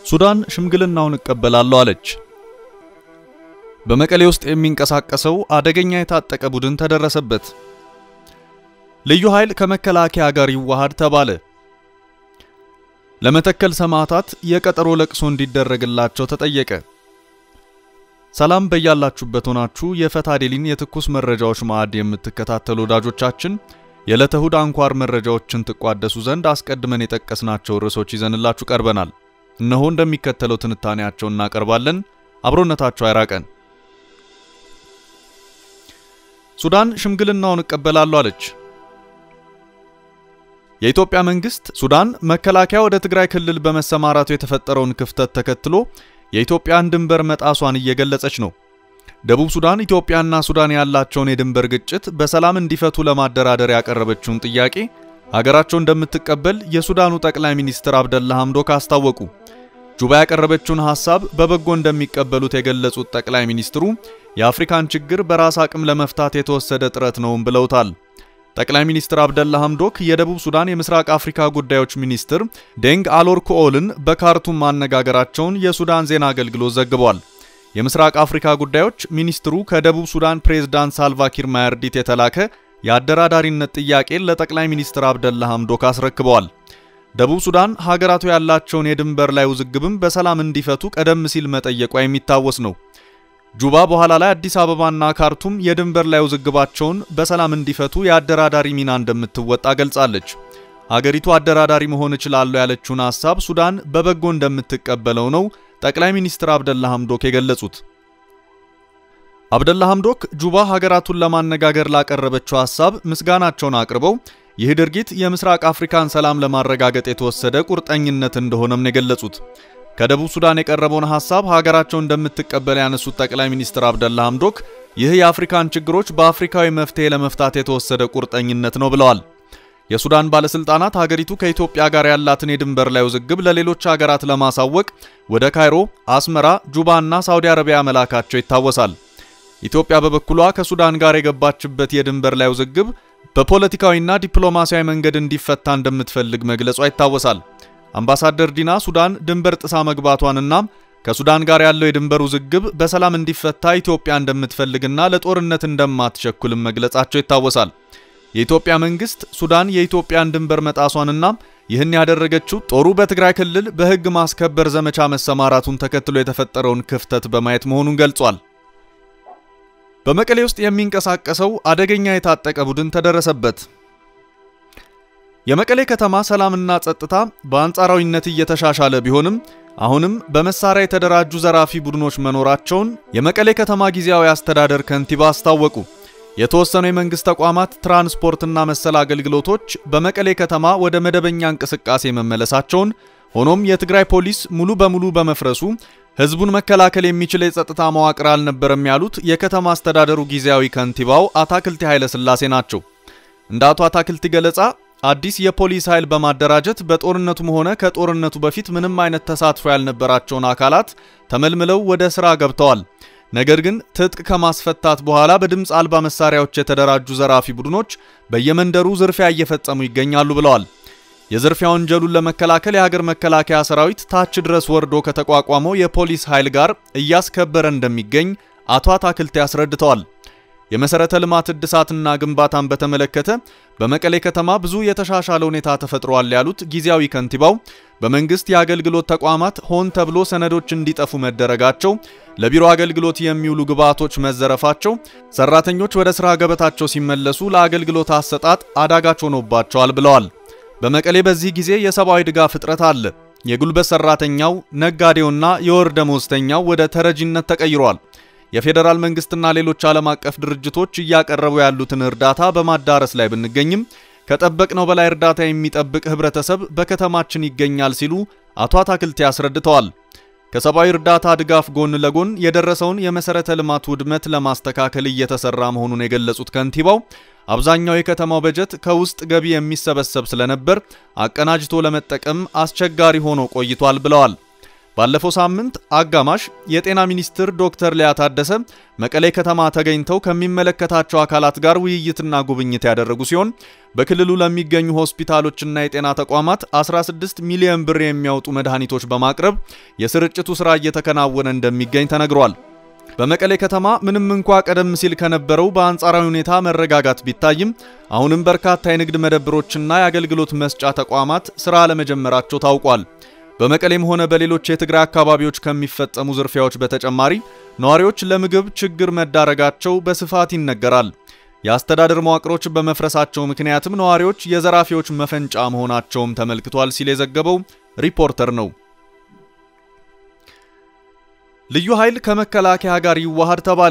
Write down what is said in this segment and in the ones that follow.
ሱዳን ሽምግልናውን እቀበላለሁ አለች። በመቀሌ ውስጥ የሚንቀሳቀሰው አደገኛ የታጠቀ ቡድን ተደረሰበት። ልዩ ኃይል ከመከላከያ ጋር ይዋሃድ ተባለ። ለመተከል ሰማዕታት የቀጠሮ ለቅሶ እንዲደረግላቸው ተጠየቀ። ሰላም በያላችሁበት ሆናችሁ የፈታ ዴሊን የትኩስ መረጃዎች ማዕድ የምትከታተሉ ወዳጆቻችን የዕለተ እሁድ አንኳር መረጃዎችን ትቋደሱ ዘንድ አስቀድመን የጠቀስናቸው ርዕሶች ይዘንላችሁ ቀርበናል። እነሆ እንደሚከተለው ትንታኔያቸውን እናቀርባለን። አብሮነታችሁ አይራቀን። ሱዳን ሽምግልናውን እቀበላለሁ አለች። የኢትዮጵያ መንግስት ሱዳን መከላከያ ወደ ትግራይ ክልል በመሰማራቱ የተፈጠረውን ክፍተት ተከትሎ የኢትዮጵያን ድንበር መጣሷን እየገለጸች ነው። ደቡብ ሱዳን ኢትዮጵያና ሱዳን ያላቸውን የድንበር ግጭት በሰላም እንዲፈቱ ለማደራደር ያቀረበችውን ጥያቄ ሀገራቸው እንደምትቀበል የሱዳኑ ጠቅላይ ሚኒስትር አብደላ ሐምዶክ አስታወቁ። ጁባ ያቀረበችውን ሐሳብ በበጎ እንደሚቀበሉት የገለጹት ጠቅላይ ሚኒስትሩ የአፍሪካን ችግር በራስ አቅም ለመፍታት የተወሰደ ጥረት ነውም ብለውታል። ጠቅላይ ሚኒስትር አብደላ ሐምዶክ የደቡብ ሱዳን የምስራቅ አፍሪካ ጉዳዮች ሚኒስትር ዴንግ አሎር ኩኦልን በካርቱም ማነጋገራቸውን የሱዳን ዜና አገልግሎት ዘግቧል። የምስራቅ አፍሪካ ጉዳዮች ሚኒስትሩ ከደቡብ ሱዳን ፕሬዝዳንት ሳልቫኪር ማያርዲት የተላከ የአደራዳሪነት ጥያቄን ለጠቅላይ ሚኒስትር አብደላ ሐምዶክ አስረክበዋል። ደቡብ ሱዳን ሀገራቱ ያላቸውን የድንበር ላይ ውዝግብም በሰላም እንዲፈቱ ቀደም ሲል መጠየቋ የሚታወስ ነው። ጁባ በኋላ ላይ አዲስ አበባና ካርቱም የድንበር ላይ ውዝግባቸውን በሰላም እንዲፈቱ የአደራዳሪ ሚና እንደምትወጣ ገልጻለች። ሀገሪቱ አደራዳሪ መሆን እችላለሁ ያለችውን ሐሳብ ሱዳን በበጎ እንደምትቀበለው ነው ጠቅላይ ሚኒስትር አብደላ ሐምዶክ የገለጹት። አብደላ ሐምዶክ ጁባ ሀገራቱን ለማነጋገር ላቀረበችው ሐሳብ ምስጋናቸውን አቅርበው ይህ ድርጊት የምስራቅ አፍሪካን ሰላም ለማረጋገጥ የተወሰደ ቁርጠኝነት እንደሆነም ነው የገለጹት። ከደቡብ ሱዳን የቀረበውን ሐሳብ ሀገራቸው እንደምትቀበል ያነሱት ጠቅላይ ሚኒስትር አብደላ ሐምዶክ ይህ የአፍሪካን ችግሮች በአፍሪካዊ መፍትሄ ለመፍታት የተወሰደ ቁርጠኝነት ነው ብለዋል። የሱዳን ባለስልጣናት ሀገሪቱ ከኢትዮጵያ ጋር ያላትን የድንበር ላይ ውዝግብ ለሌሎች ሀገራት ለማሳወቅ ወደ ካይሮ፣ አስመራ፣ ጁባና ሳውዲ አረቢያ መላካቸው ይታወሳል። ኢትዮጵያ በበኩሏ ከሱዳን ጋር የገባችበት የድንበር ላይ ውዝግብ በፖለቲካዊና ዲፕሎማሲያዊ መንገድ እንዲፈታ እንደምትፈልግ መግለጿ ይታወሳል። አምባሳደር ዲና ሱዳን ድንበር ጥሳ መግባቷንና ከሱዳን ጋር ያለው የድንበር ውዝግብ በሰላም እንዲፈታ ኢትዮጵያ እንደምትፈልግና ለጦርነት እንደማትቸኩልም መግለጻቸው ይታወሳል። የኢትዮጵያ መንግስት ሱዳን የኢትዮጵያን ድንበር መጣሷንና ይህን ያደረገችው ጦሩ በትግራይ ክልል በሕግ ማስከበር ዘመቻ መሰማራቱን ተከትሎ የተፈጠረውን ክፍተት በማየት መሆኑን ገልጿል። በመቀሌ ውስጥ የሚንቀሳቀሰው አደገኛ የታጠቀ ቡድን ተደረሰበት። የመቀሌ ከተማ ሰላምና ጸጥታ በአንጻራዊነት እየተሻሻለ ቢሆንም አሁንም በመሳሪያ የተደራጁ ዘራፊ ቡድኖች መኖራቸውን የመቀሌ ከተማ ጊዜያዊ አስተዳደር ከንቲባ አስታወቁ። የተወሰኑ የመንግስት ተቋማት ትራንስፖርትና መሰል አገልግሎቶች በመቀሌ ከተማ ወደ መደበኛ እንቅስቃሴ መመለሳቸውን፣ ሆኖም የትግራይ ፖሊስ ሙሉ በሙሉ በመፍረሱ ህዝቡን መከላከል የሚችል የጸጥታ መዋቅር አልነበረም ያሉት የከተማ አስተዳደሩ ጊዜያዊ ከንቲባው አታክልቲ ኃይለ ሥላሴ ናቸው። እንደ አቶ አታክልቲ ገለጻ አዲስ የፖሊስ ኃይል በማደራጀት በጦርነቱም ሆነ ከጦርነቱ በፊት ምንም አይነት ተሳትፎ ያልነበራቸውን አካላት ተመልምለው ወደ ሥራ ገብተዋል። ነገር ግን ትጥቅ ከማስፈታት በኋላ በድምፅ አልባ መሳሪያዎች የተደራጁ ዘራፊ ቡድኖች በየመንደሩ ዝርፊያ እየፈጸሙ ይገኛሉ ብለዋል። የዝርፊያ ወንጀሉን ለመከላከል የሀገር መከላከያ ሰራዊት ታች ድረስ ወርዶ ከተቋቋመው የፖሊስ ኃይል ጋር እያስከበረ እንደሚገኝ አቶ አታክልቴ አስረድተዋል። የመሰረተ ልማት እድሳትና ግንባታን በተመለከተ በመቀሌ ከተማ ብዙ የተሻሻለ ሁኔታ ተፈጥሯል ያሉት ጊዜያዊ ከንቲባው በመንግስት የአገልግሎት ተቋማት ሆን ተብሎ ሰነዶች እንዲጠፉ መደረጋቸው፣ ለቢሮ አገልግሎት የሚውሉ ግብዓቶች መዘረፋቸው፣ ሰራተኞች ወደ ስራ ገበታቸው ሲመለሱ ለአገልግሎት አሰጣጥ አዳጋች ሆኖባቸዋል ብለዋል። በመቀሌ በዚህ ጊዜ የሰብአዊ ድጋፍ እጥረት አለ። የጉልበት ሰራተኛው፣ ነጋዴውና የወር ደመወዝተኛው ወደ ተረጂነት ተቀይሯል። የፌዴራል መንግስትና ሌሎች ዓለም አቀፍ ድርጅቶች እያቀረቡ ያሉትን እርዳታ በማዳረስ ላይ ብንገኝም ከጠበቅነው በላይ እርዳታ የሚጠብቅ ህብረተሰብ በከተማችን ይገኛል ሲሉ አቶ አታክልቴ አስረድተዋል። ከሰብአዊ እርዳታ ድጋፍ ጎን ለጎን የደረሰውን የመሰረተ ልማት ውድመት ለማስተካከል እየተሰራ መሆኑን የገለጹት ከንቲባው አብዛኛው የከተማው በጀት ከውስጥ ገቢ የሚሰበሰብ ስለነበር አቀናጅቶ ለመጠቀም አስቸጋሪ ሆኖ ቆይቷል ብለዋል። ባለፈው ሳምንት አጋማሽ የጤና ሚኒስትር ዶክተር ሊያ ታደሰ መቀሌ ከተማ ተገኝተው ከሚመለከታቸው አካላት ጋር ውይይትና ጉብኝት ያደረጉ ሲሆን በክልሉ ለሚገኙ ሆስፒታሎችና የጤና ተቋማት 16 ሚሊዮን ብር የሚያወጡ መድኃኒቶች በማቅረብ የስርጭቱ ሥራ እየተከናወነ እንደሚገኝ ተነግሯል። በመቀሌ ከተማ ምንም እንኳ ቀደም ሲል ከነበረው በአንጻራዊ ሁኔታ መረጋጋት ቢታይም አሁንም በርካታ የንግድ መደብሮችና የአገልግሎት መስጫ ተቋማት ሥራ አለመጀመራቸው ታውቋል። በመቀሌም ሆነ በሌሎች የትግራይ አካባቢዎች ከሚፈጸሙ ዝርፊያዎች በተጨማሪ ነዋሪዎች ለምግብ ችግር መዳረጋቸው በስፋት ይነገራል። የአስተዳደር መዋቅሮች በመፍረሳቸው ምክንያትም ነዋሪዎች የዘራፊዎች መፈንጫ መሆናቸውም ተመልክቷል ሲል የዘገበው ሪፖርተር ነው። ልዩ ኃይል ከመከላከያ ጋር ይዋሃድ ተባለ።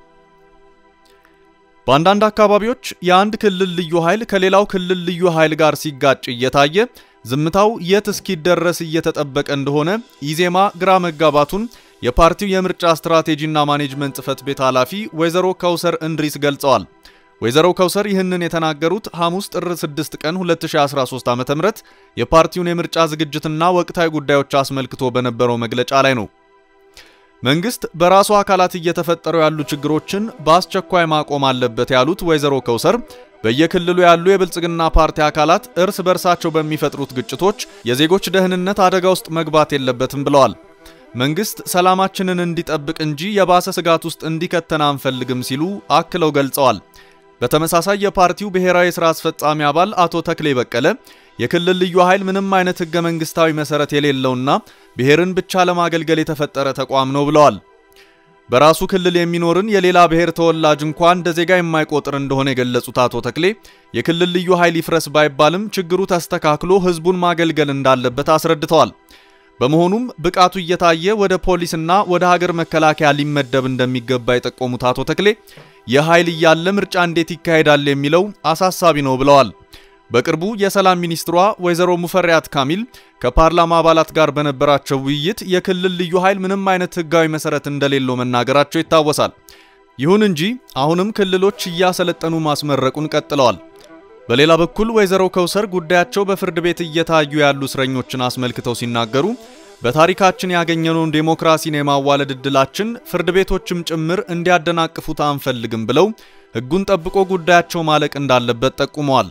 በአንዳንድ አካባቢዎች የአንድ ክልል ልዩ ኃይል ከሌላው ክልል ልዩ ኃይል ጋር ሲጋጭ እየታየ ዝምታው የት እስኪደረስ እየተጠበቀ እንደሆነ ኢዜማ ግራ መጋባቱን የፓርቲው የምርጫ ስትራቴጂና ማኔጅመንት ጽሕፈት ቤት ኃላፊ ወይዘሮ ከውሰር እንድሪስ ገልጸዋል። ወይዘሮ ከውሰር ይህንን የተናገሩት ሐሙስ ጥር 6 ቀን 2013 ዓ.ም የፓርቲውን የምርጫ ዝግጅትና ወቅታዊ ጉዳዮች አስመልክቶ በነበረው መግለጫ ላይ ነው። መንግስት በራሱ አካላት እየተፈጠሩ ያሉ ችግሮችን በአስቸኳይ ማቆም አለበት ያሉት ወይዘሮ ከውሰር በየክልሉ ያሉ የብልጽግና ፓርቲ አካላት እርስ በርሳቸው በሚፈጥሩት ግጭቶች የዜጎች ደህንነት አደጋ ውስጥ መግባት የለበትም ብለዋል። መንግስት ሰላማችንን እንዲጠብቅ እንጂ የባሰ ስጋት ውስጥ እንዲከተን አንፈልግም ሲሉ አክለው ገልጸዋል። በተመሳሳይ የፓርቲው ብሔራዊ የሥራ አስፈጻሚ አባል አቶ ተክሌ በቀለ የክልል ልዩ ኃይል ምንም አይነት ህገ መንግስታዊ መሰረት የሌለውና ብሔርን ብቻ ለማገልገል የተፈጠረ ተቋም ነው ብለዋል። በራሱ ክልል የሚኖርን የሌላ ብሔር ተወላጅ እንኳን እንደ ዜጋ የማይቆጥር እንደሆነ የገለጹት አቶ ተክሌ የክልል ልዩ ኃይል ይፍረስ ባይባልም ችግሩ ተስተካክሎ ህዝቡን ማገልገል እንዳለበት አስረድተዋል። በመሆኑም ብቃቱ እየታየ ወደ ፖሊስና ወደ ሀገር መከላከያ ሊመደብ እንደሚገባ የጠቆሙት አቶ ተክሌ የኃይል እያለ ምርጫ እንዴት ይካሄዳል የሚለው አሳሳቢ ነው ብለዋል። በቅርቡ የሰላም ሚኒስትሯ ወይዘሮ ሙፈሪያት ካሚል ከፓርላማ አባላት ጋር በነበራቸው ውይይት የክልል ልዩ ኃይል ምንም አይነት ህጋዊ መሰረት እንደሌለው መናገራቸው ይታወሳል። ይሁን እንጂ አሁንም ክልሎች እያሰለጠኑ ማስመረቁን ቀጥለዋል። በሌላ በኩል ወይዘሮ ከውሰር ጉዳያቸው በፍርድ ቤት እየታዩ ያሉ እስረኞችን አስመልክተው ሲናገሩ በታሪካችን ያገኘነውን ዴሞክራሲን የማዋለድ እድላችን ፍርድ ቤቶችም ጭምር እንዲያደናቅፉት አንፈልግም ብለው ህጉን ጠብቆ ጉዳያቸው ማለቅ እንዳለበት ጠቁመዋል።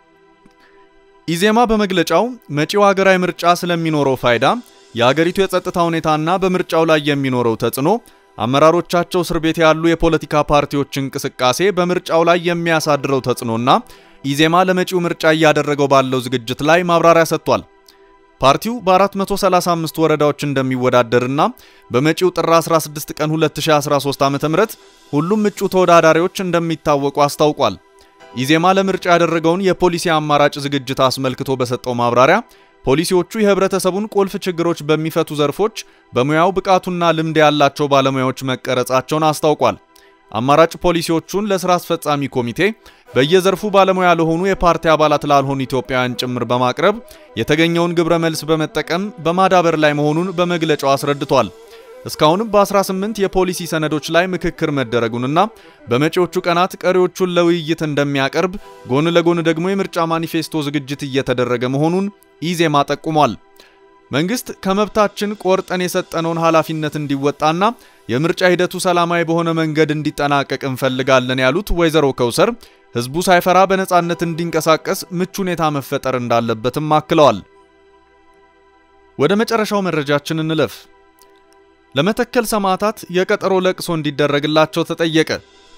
ኢዜማ በመግለጫው መጪው ሀገራዊ ምርጫ ስለሚኖረው ፋይዳ፣ የሀገሪቱ የጸጥታ ሁኔታና በምርጫው ላይ የሚኖረው ተጽዕኖ፣ አመራሮቻቸው እስር ቤት ያሉ የፖለቲካ ፓርቲዎች እንቅስቃሴ በምርጫው ላይ የሚያሳድረው ተጽዕኖና ኢዜማ ለመጪው ምርጫ እያደረገው ባለው ዝግጅት ላይ ማብራሪያ ሰጥቷል። ፓርቲው በ435 ወረዳዎች እንደሚወዳደርና በመጪው ጥር 16 ቀን 2013 ዓ.ም ሁሉም እጩ ተወዳዳሪዎች እንደሚታወቁ አስታውቋል። ኢዜማ ለምርጫ ያደረገውን የፖሊሲ አማራጭ ዝግጅት አስመልክቶ በሰጠው ማብራሪያ ፖሊሲዎቹ የህብረተሰቡን ቁልፍ ችግሮች በሚፈቱ ዘርፎች በሙያው ብቃቱና ልምድ ያላቸው ባለሙያዎች መቀረጻቸውን አስታውቋል። አማራጭ ፖሊሲዎቹን ለስራ አስፈጻሚ ኮሚቴ በየዘርፉ ባለሙያ ለሆኑ የፓርቲ አባላት ላልሆኑ ኢትዮጵያውያን ጭምር በማቅረብ የተገኘውን ግብረ መልስ በመጠቀም በማዳበር ላይ መሆኑን በመግለጫው አስረድቷል። እስካሁንም በ18 የፖሊሲ ሰነዶች ላይ ምክክር መደረጉንና በመጪዎቹ ቀናት ቀሪዎቹን ለውይይት እንደሚያቀርብ ጎን ለጎን ደግሞ የምርጫ ማኒፌስቶ ዝግጅት እየተደረገ መሆኑን ኢዜማ ጠቁሟል። መንግስት ከመብታችን ቆርጠን የሰጠነውን ኃላፊነት እንዲወጣና የምርጫ ሂደቱ ሰላማዊ በሆነ መንገድ እንዲጠናቀቅ እንፈልጋለን ያሉት ወይዘሮ ከውሰር ህዝቡ ሳይፈራ በነጻነት እንዲንቀሳቀስ ምቹ ሁኔታ መፈጠር እንዳለበትም አክለዋል። ወደ መጨረሻው መረጃችን እንለፍ። ለመተከል ሰማዕታት የቀጠሮ ለቅሶ እንዲደረግላቸው ተጠየቀ።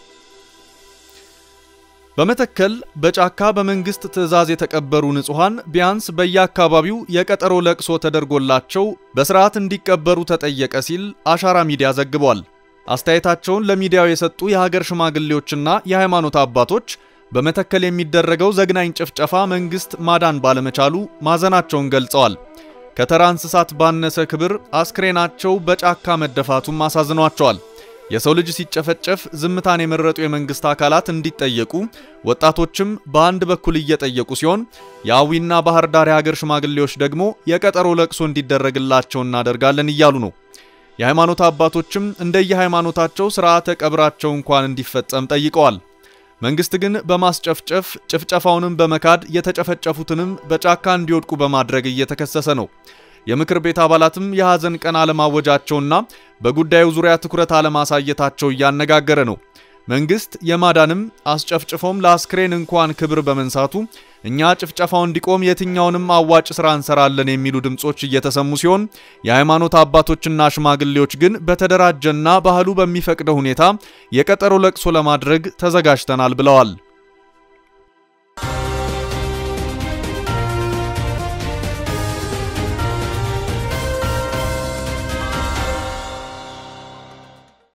በመተከል በጫካ በመንግስት ትዕዛዝ የተቀበሩ ንጹሐን ቢያንስ በየአካባቢው የቀጠሮ ለቅሶ ተደርጎላቸው በስርዓት እንዲቀበሩ ተጠየቀ ሲል አሻራ ሚዲያ ዘግቧል። አስተያየታቸውን ለሚዲያው የሰጡ የሀገር ሽማግሌዎችና የሃይማኖት አባቶች በመተከል የሚደረገው ዘግናኝ ጭፍጨፋ መንግስት ማዳን ባለመቻሉ ማዘናቸውን ገልጸዋል። ከተራ እንስሳት ባነሰ ክብር አስክሬናቸው በጫካ መደፋቱም አሳዝኗቸዋል። የሰው ልጅ ሲጨፈጨፍ ዝምታን የመረጡ የመንግስት አካላት እንዲጠየቁ ወጣቶችም በአንድ በኩል እየጠየቁ ሲሆን የአዊና ባህር ዳር የሀገር ሽማግሌዎች ደግሞ የቀጠሮ ለቅሶ እንዲደረግላቸው እናደርጋለን እያሉ ነው። የሃይማኖት አባቶችም እንደየሃይማኖታቸው ስርዓተ ቀብራቸው እንኳን እንዲፈጸም ጠይቀዋል። መንግስት ግን በማስጨፍጨፍ ጭፍጨፋውንም በመካድ የተጨፈጨፉትንም በጫካ እንዲወድቁ በማድረግ እየተከሰሰ ነው። የምክር ቤት አባላትም የሐዘን ቀን አለማወጃቸውና በጉዳዩ ዙሪያ ትኩረት አለማሳየታቸው እያነጋገረ ነው። መንግስት የማዳንም አስጨፍጭፎም ለአስክሬን እንኳን ክብር በመንሳቱ እኛ ጭፍጨፋው እንዲቆም የትኛውንም አዋጭ ስራ እንሰራለን የሚሉ ድምጾች እየተሰሙ ሲሆን የሃይማኖት አባቶችና ሽማግሌዎች ግን በተደራጀና ባህሉ በሚፈቅደው ሁኔታ የቀጠሮ ለቅሶ ለማድረግ ተዘጋጅተናል ብለዋል።